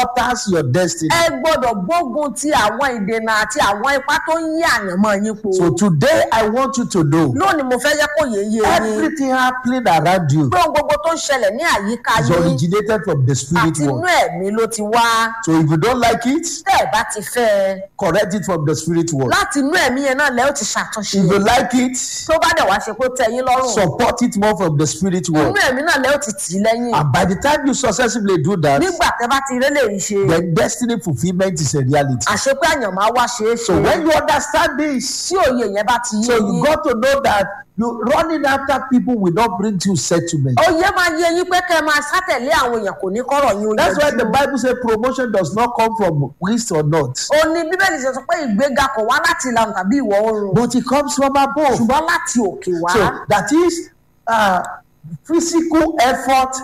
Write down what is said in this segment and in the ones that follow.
alters your destiny. ẹ gbọ́dọ̀ gbógun ti àwọn ìdènà àti àwọn ipá tó ń yí àyànmọ́ yín po. So today I want you to know lónìí mo fẹ́ jẹ́ kó yé yé yín everything happening around you pé ohun gbogbo tó ń ṣẹlẹ̀ ní àyíká is yín originated from the spirit àti inú world. ẹ̀mí ló ti wá. So if you don't like it, tẹ́ ẹ̀ bá ti fẹ́ ẹ correct it from the spirit world. láti inú ẹ̀mí yẹn náà lẹ́ ó ti ṣàtúnṣe If you like it, tó bá dẹ̀ wá ṣe kó tẹ́ yín lọ́rùn support it more from the spirit inú world. ẹ̀mí náà lẹ́ ó ti tì í lẹ́yìn And by the time you successfully do that, nígbà tẹ́ bá ti rélé rí ṣe then destiny fulfillment is a reality. àṣepé àyànmọ́ á wá ṣeé ṣe So when you understand this, tí òye yẹn bá ti yé so you yín got to know that you running after people will not bring you settlement. òye máa yé yín pé kẹ́ ẹ máa sátẹ̀lé àwọn èèyàn kò ní kọ́rọ̀ yín ó That's why the yẹjú. Bible says promotion does not come from east or north, ó ní bíbélì ṣe sọ pé ìgbéga kò wá láti ìlànà tàbí ìwọ̀ oòrùn but it comes from above. ṣùgbọ́n láti òkè wá So that is uh, physical effort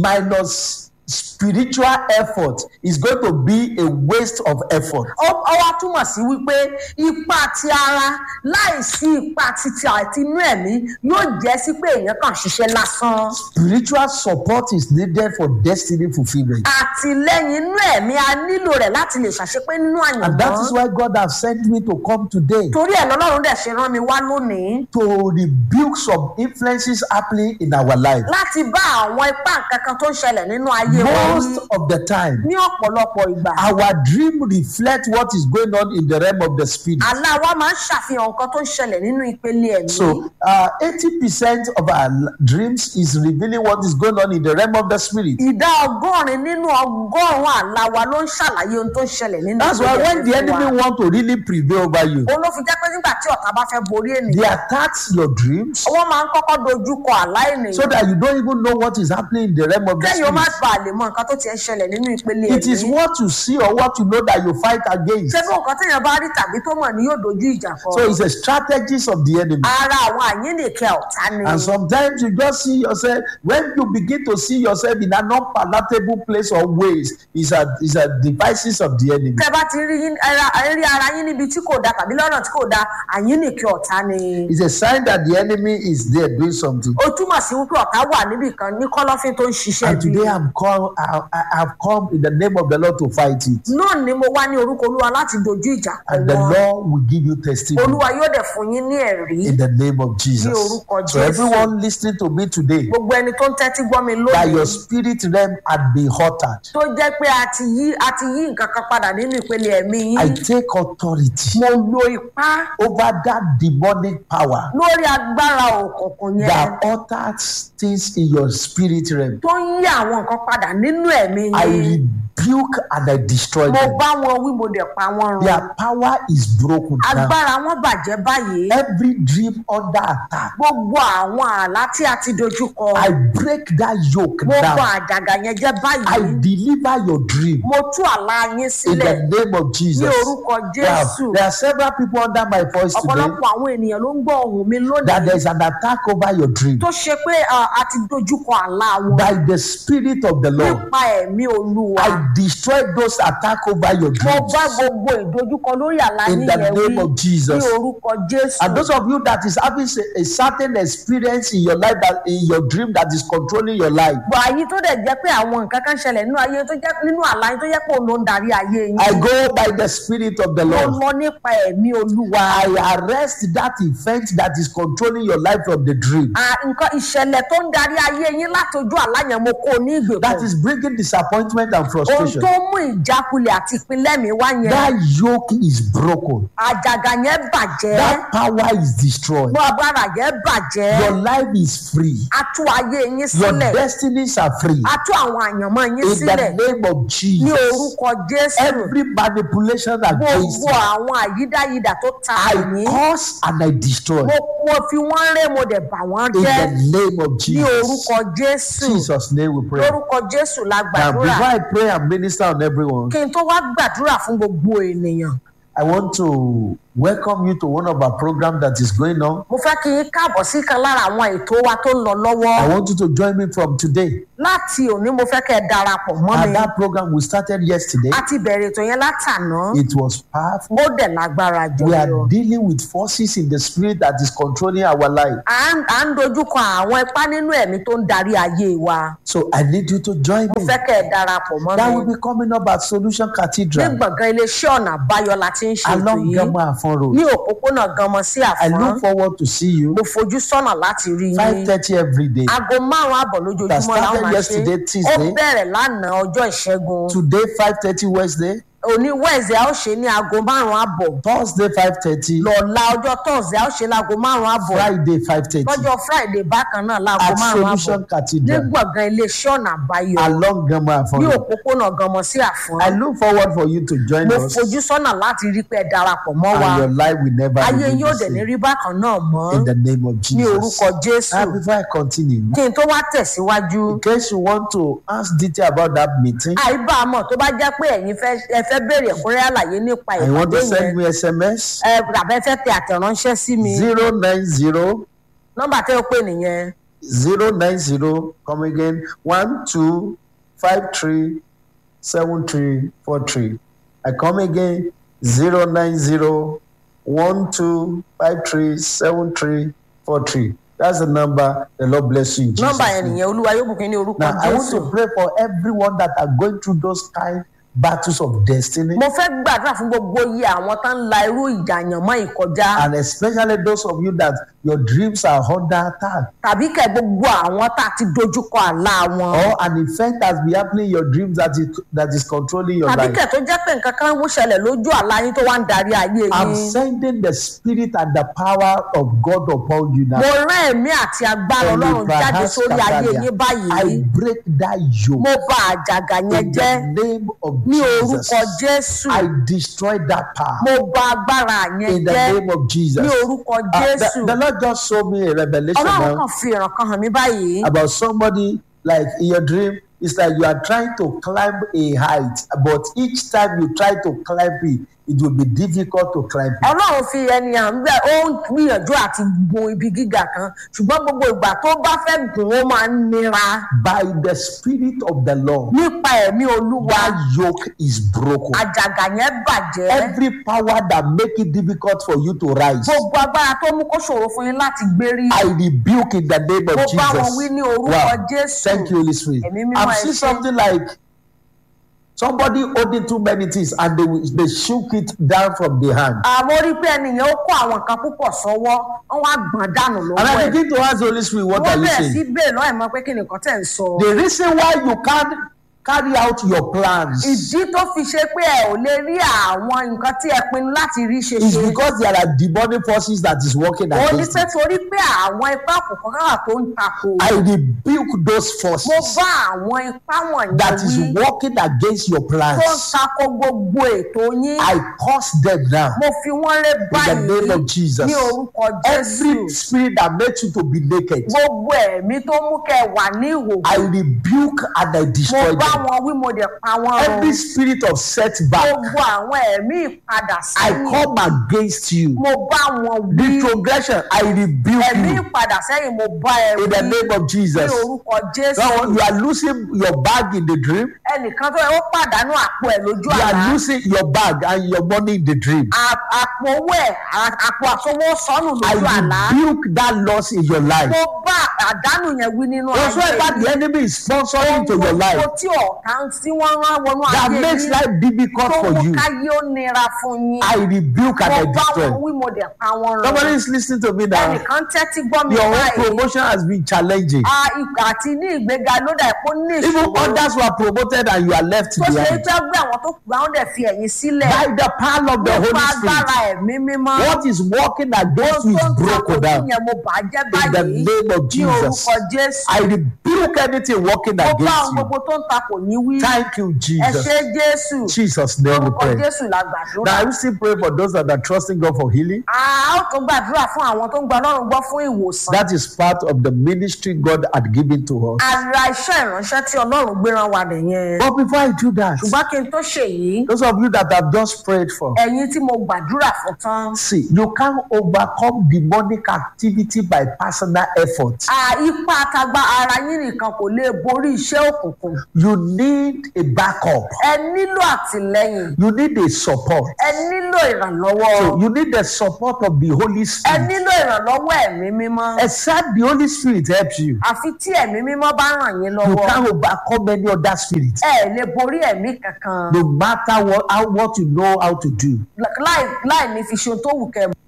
minus spiritual effort is going to be a waste of effort. ó ó wá túmọ̀ sí wípé ipa ti ara láìsí ipa titi àti inú ẹ̀mí yóò jẹ́ sí pé èèyàn kàn ṣiṣẹ́ lásán Spiritual support is needed for destiny fulfillment. àtìlẹ́yìn inú ẹ̀mí a nílò rẹ̀ láti lè ṣàṣepé nínú And that is àyànmọ́ why God has sent me to come today torí ẹ̀ lọ́lọ́run dẹ̀ ṣe rán mi wá lónìí to rebuke some influences happening in our life. láti bá àwọn ipá kankan tó ń ṣẹlẹ̀ nínú ayé wa Most wí of the time, ní ọ̀pọ̀lọpọ̀ ìgbà our dream reflects what is going on in the realm of the spirit. àlá wa máa ń ṣàfihàn nǹkan tó ń ṣẹlẹ̀ nínú ìpele ẹ̀mí So, uh, 80% of our l- dreams is revealing what is going on in the realm of the spirit. ìdá ọgọ́rin nínú ọgọ́rùn-ún àlá wa ló ń ṣàlàyé ohun tó ń ṣẹlẹ̀ nínú That's why ìpele when the ẹ̀mí fún wa. enemy want to really prevail over you, òun ló fi jẹ́ pé nígbà tí ọ̀tá bá fẹ́ borí ènìyàn they attacks your dreams wọ́n máa ń kọ́kọ́ dojú kọ àlá ènìyàn so that you don't even know what is happening in the realm of the kẹ́yìn ó má spirit. bàa lè mọ nǹkan tó ti ń ṣẹlẹ̀ nínú ìpele It is ẹ̀mí what you see or what you know that you fight against. ṣé bí nǹkan téèyàn bá rí tàbí tó mọ̀ ni yóò dojú ìjà kọ So it's a strategies of the enemy. ara àwọn àyínnìkẹ́ ọ̀tá ni And sometimes you just see yourself when you begin to see yourself in an unpalatable place or ways, is a is a devices of the enemy. tẹ́ bá ti rí yín- ara- rí ara yín níbi tí kò dáa tàbí lọ́nà tí kò dáa àyínnìkẹ́ ọ̀tá ni It's a sign that the enemy is there doing something. ó túmọ̀ sí wípé ọ̀tá wà níbì kan ní kọ́lọ́fín tó ń ṣiṣẹ́ And bí today I'm called I, I, I've come in the name of the Lord to fight it. náà ni mo wá ní orúkọ olúwa láti dojú ìjà kọ And the wọn Lord will give you testimony olúwa yóò dẹ̀ fún yín ní ẹ̀rí in the name of Jesus. Ní orúkọ So Jésù. everyone listening to me today, gbogbo ẹni tó ń tẹ́tí gbọ́ mi that lónìí your spirit realm had been altered. tó jẹ́ pé a ti yí a ti yí nǹkan kan padà nínú ìpele ẹ̀mí I yín take authority mo lo ipá over that demonic power lórí agbára òkùnkùn yẹn that alters things in your spirit realm. tó ń yí àwọn nǹkan padà nínú ẹ̀mí I yín rebuke and I destroy mo them. bá wọn wí mo dẹ̀ pa wọn run Their power is broken now. agbára wọn bàjẹ́ báyìí Every dream under attack, gbogbo àwọn àlá tí a ti dojú kọ I break that yoke mo bọ down. àjàgà yẹn jẹ́ I báyìí deliver your dream mo tú àlá yín in sílẹ̀ the name of ní Jesus. orúkọ Now, jésù there are several people under my voice today ọ̀pọ̀lọpọ̀ àwọn ènìyàn ló ń gbọ́ ohùn mi that lónìí there is an attack over your dream tó ṣe pé ah, a ti dojú kọ àlá wọn by the Spirit of the Lord. nípa ẹ̀mí olúwa I destroy those attack over your mo dreams bá gbogbo ìdojúkọ lórí àlá in yín the yẹn name wí of ní Jesus. orúkọ jésù And those of you that is having a, a certain experience in your life that in your dream that is controlling your life, bọ̀ àyí tó dẹ̀ jẹ́ pé àwọn nǹkan kan ṣẹlẹ̀ nínú ayé tó jẹ́ nínú àlá yín tó jẹ́ pé òun ló ń darí ayé yín I go by the Spirit of the mo Lord. lọ nípa ẹ̀mí olúwa I arrest that event that is controlling your life from the dream. Ah, nǹkan ìṣẹ̀lẹ̀ tó ń darí ayé yín látọjú àlá yẹn mo kó o ní That ìgbèkùn is bringing disappointment and ohun frustration. tó mú ìjákulẹ̀ àti ìpínlẹ̀ mi wá yẹn That yoke is broken. àjàgà yẹn bàjẹ́ That power is destroyed. gbọ́ agbára yẹn bàjẹ́ Your life is free. a tú ayé yín Your sílẹ̀ destinies are free. a tú àwọn àyànmọ́ yín In sílẹ̀ the name of ní Jesus. orúkọ jésù Every manipulation against gbogbo you, àwọn àyídáyidà tó ta I àyín cause and I destroy. mo mo fi wọ́n ré mo dẹ̀ bà wọ́n In jẹ́ the name of ní Jesus. orúkọ jésù Jesus' name we pray. lórúkọ jésù la Now, gbàdúrà before I pray and minister on everyone, kí n tó wá gbàdúrà fún gbogbo ènìyàn I want to welcome you to one of our programs that is going on. mo fẹ́ kí yín káàbọ̀ sí kan lára àwọn ètò wa tó ń lọ lọ́wọ́ I want you to join me from today. láti òní mo fẹ́ kẹ́ ẹ darapọ̀ mọ́ mi And that program we started yesterday. a ti bẹ̀rẹ̀ ètò yẹn látàná It was powerful. ó dẹ̀ lágbára jù We lọ. are dealing with forces in the spirit that is controlling our life. à ń à ń dojúkọ àwọn ipá nínú ẹ̀mí tó ń darí ayé wa So I need you to join mo me. fẹ́ kẹ́ ẹ darapọ̀ mọ́ That mi will be coming up at Solution ní Cathedral gbọ̀ngàn iléeṣẹ́ ọ̀nà àbáyọ la ti ń ṣe ètò along yìí Gamo Afon ní Road. òpópónà ganmọ sí I àfọ́n look forward to see you. mo fojú sọ́nà láti rí yín 5:30 every day. aago márùn-ún àbọ̀ That lójoojúmọ́ làwọn started máa ṣe yesterday, ó Tuesday. bẹ̀rẹ̀ lánàá ọjọ́ ìṣẹ́gun Today 5:30 Wednesday. òní wẹ̀ẹ̀sì a ó ṣe ní aago márùn-ún àbọ̀ Thursday 5:30. lọ́la ọjọ́ tọ́sí a ó ṣe láago márùn-ún àbọ̀ Friday 5:30. lọ́jọ́ friday bákan náà láago At márùn-ún àbọ̀ Solution ní Cathedral gbọ̀ngàn iléeṣẹ́ ọ̀nà àbáyọ along Gamo Afon ní Road. òpópónà ganmọ sí àfọ́n I look forward for you to join mo us. fojú sọ́nà láti rí pé ẹ darapọ̀ mọ́ wa and your life will never ayé remain yóò the dẹ̀ ní same. rí bákan náà mọ́ In the name of ní Jesus. orúkọ jésù And before I continue, kí n tó wá tẹ̀síwájú in case you want to ask detail about that meeting, àìbámọ̀ tó bá jẹ́ pé ẹ̀yin fẹ́ ẹ fẹ́ béèrè ẹ̀kúnrẹ́rẹ́ àlàyé nípa and you want ìpàdé to send yẹn me SMS, ẹ tàbí ẹ fẹ́ tẹ àtẹ̀ránṣẹ́ sí mi 090 nọ́mbà tẹ́ ó pè nìyẹn 090 come again 1253 7343. I come again 090 1253 7343. That's the number. The Lord bless you. in Jesus' nọ́mbà yẹn name. nìyẹn olúwa yóò bùkún ní orúkọ Now, I want jésù to pray for everyone that are going through those kind battles of destiny, mo fẹ́ gbàdúrà fún gbogbo iye àwọn tó ń la irú ìjà àyànmọ́ ìkọjá and especially those of you that your dreams are under attack, tàbí kẹ́ gbogbo àwọn tá a ti dojúkọ àlá wọn or an effect has been happening in your dreams that is that is controlling your tàbí life. kẹ́ tó jẹ́ pé nǹkan kan ń ṣẹlẹ̀ lójú àlá yín tó wá ń darí ayé I'm yín sending the spirit and the power of God upon you now. mo rán ẹ̀mí àti agbára ọlọ́run jáde sórí ayé yín báyìí I break that yoke mo bà àjàgà yẹn in jẹ́ the name of ní Jesus. orúkọ jésù I destroy that power mo bà agbára yẹn in the jẹ́ name of Jesus. ní orúkọ Uh, jésù the, the Lord just showed me a revelation ọlọ́run now kan fi ìràn kan hàn mí báyìí about somebody like in your dream. It's like you are trying to climb a height, but each time you try to climb it, it will be difficult to climb it. ọlọ́run fi ẹni à ń bẹ̀ ó ń gbìyànjú àti gun ibi gíga kan ṣùgbọ́n gbogbo ìgbà tó bá fẹ́ gùn ó máa ń nira By the Spirit of the Lord, nípa ẹ̀mí olúwa that yoke is broken. àjàgà yẹn bàjẹ́ Every power that make it difficult for you to rise, gbogbo agbára tó mú kó ṣòro fún yín láti gbérí I rebuke in the name mo of bá wọn wí Jesus. ní orúkọ Wow. jésù Thank you, Holy Spirit. Ẹ̀mí mímọ́ I've ẹ seen ṣé. something like somebody holding too many things and they will- they shook it down from the hand. àmọ́ rí pé ẹnìyàn ó kó àwọn nǹkan púpọ̀ sọ́wọ́ wọ́n wá gbọ̀n dànù And lọ́wọ́ I ẹ̀ begin to ask the Holy Spirit, what are wọ́n you bẹ̀rẹ̀ sí saying? bẹ́ẹ̀ lọ́ọ̀ mọ́ pé kí nìkan tẹ̀ ń sọ. The reason why you can't carry out your plans ìdí tó fi ṣe pé ẹ ò lè rí àwọn nǹkan tí ẹ pinnu láti rí ṣe is ṣe because there are demonic forces that is working ó ní against pé it. torí pé àwọn ipá òkùnkùn kan wà tó ń takò I rebuke those mo forces bá àwọn ipá wọ̀nyí that is wí working against your tó ń plans. takò gbogbo ètò yín I curse them now mo fi wọ́n ré in the báyìí name of Jesus. ní orúkọ Every jésù spirit that makes you to be naked, gbogbo ẹ̀mí tó mú kẹ́ wà ní ìhòòhò I rebuke and I mo destroy bá them. wọn wí mo dẹ̀ pa wọ́n run Every spirit of setback, gbogbo àwọn ẹ̀mí ìpadà I sẹ́yìn come against you. mo bá wọn wí Retrogression, I rebuke ẹ̀mí you ìpadà sẹ́yìn mo bá ẹ in wí the name of ní Jesus. orúkọ jésù Now, you are losing your bag in the dream. ẹnìkan tó yẹ ó pàdánù àpò ẹ̀ lójú You àlá are losing your bag and your money in the dream. À- àpò owó ẹ̀ à- àpò àsowó sọnù I lójú àlá rebuke that loss in your life. mo bá àdánù yẹn wí nínú ayé Whatsoever the enemy is sponsoring into your Gbogbo life tí ọ̀tá tí wọ́n rán wọnú that ayé makes yín life difficult tó for mú you, káyé ó nira fún yín I rebuke and mo I bá wọn destroy. wí mo dẹ̀ pa wọn run Somebody is listening to me now. ẹnìkan tẹ́tí gbọ́ mi Your own báyìí promotion has been challenging. a ìgbà àti ní ìgbéga ló dà kó ní Even ìṣòro others were promoted and you are left tó ṣe é behind. fẹ́ gbé àwọn tó kù àwọn dẹ̀ fi ẹ̀yìn sílẹ̀ By the power of the nípa Holy Spirit, agbára ẹ̀mí mímọ́ what is working against you tó is ń takò broken tí down. yẹn mo bà á jẹ́ In the báyìí name of ní Jesus, orúkọ jésù I rebuke anything working mo bá against àwọn you. gbogbo tó ń takò yín wí Thank you, ẹ Jesus. ṣé jésù Jesus' name we orúkọ pray. jésù la gbàdúrà. Now, I will still pray for those that are trusting God for healing. a ó tún gbàdúrà fún àwọn tó ń gba ọlọ́run gbọ́ fún ìwòsàn. That is part of the ministry God had given to us. ara iṣẹ́ ìránṣẹ́ tí ọlọ́run gbéra wa nìyẹn. But before I do that, ṣùgbọ́n kí n tó ṣe yìí yìí Those of you that have just prayed for. ẹ̀yin tí mo gbàdúrà fún tán See, you can't overcome demonic activity by personal effort. à, ipá tagba ara yín nìkan kò lè borí iṣẹ́ òkùnkùn You need a backup. ẹ nílò àtìlẹ́yìn You need a support. ẹ nílò ìrànlọ́wọ́ So you need the support of the Holy ẹ Spirit. nílò ìrànlọ́wọ́ ẹ̀mí mímọ́ Except the Holy Spirit helps you. àfi tí ẹ̀mí mímọ́ bá ràn yín You lọ́wọ́ can't overcome any other spirit. ẹ lè borí ẹ̀mí kankan No matter what, how, what you know how to do. láì láì ní fi ṣe ohun tó wù kẹ́ ẹ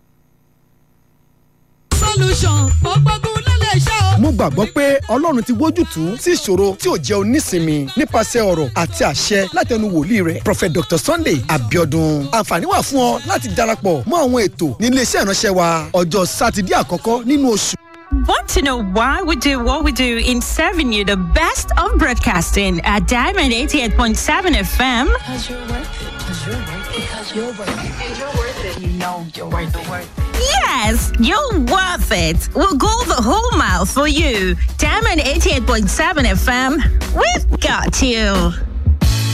solution gbogbogun ló lè ṣe o. mo gbàgbọ́ pé ọlọ́run ti wójútùú sí ìṣòro tí ò jẹ́ onísinmi nípasẹ̀ ọ̀rọ̀ àti àṣẹ látẹnu wòlíì rẹ̀ prophet dr sunday abiodun àǹfààní wà fún ọ láti darapọ̀ mọ́ àwọn ètò ní iléeṣẹ́ ìránṣẹ́ wa ọjọ́ sátidé àkọ́kọ́ nínú oṣù. Want to know why we do what we do in serving you the best of broadcasting at Diamond 88.7 FM? Because you're worth it. Because you're worth it. Because you're worth it. And you're worth it. You know you're worth it. Worth it. Yes, you're worth it. We'll go the whole mile for you. Diamond 88.7 FM, we've got you.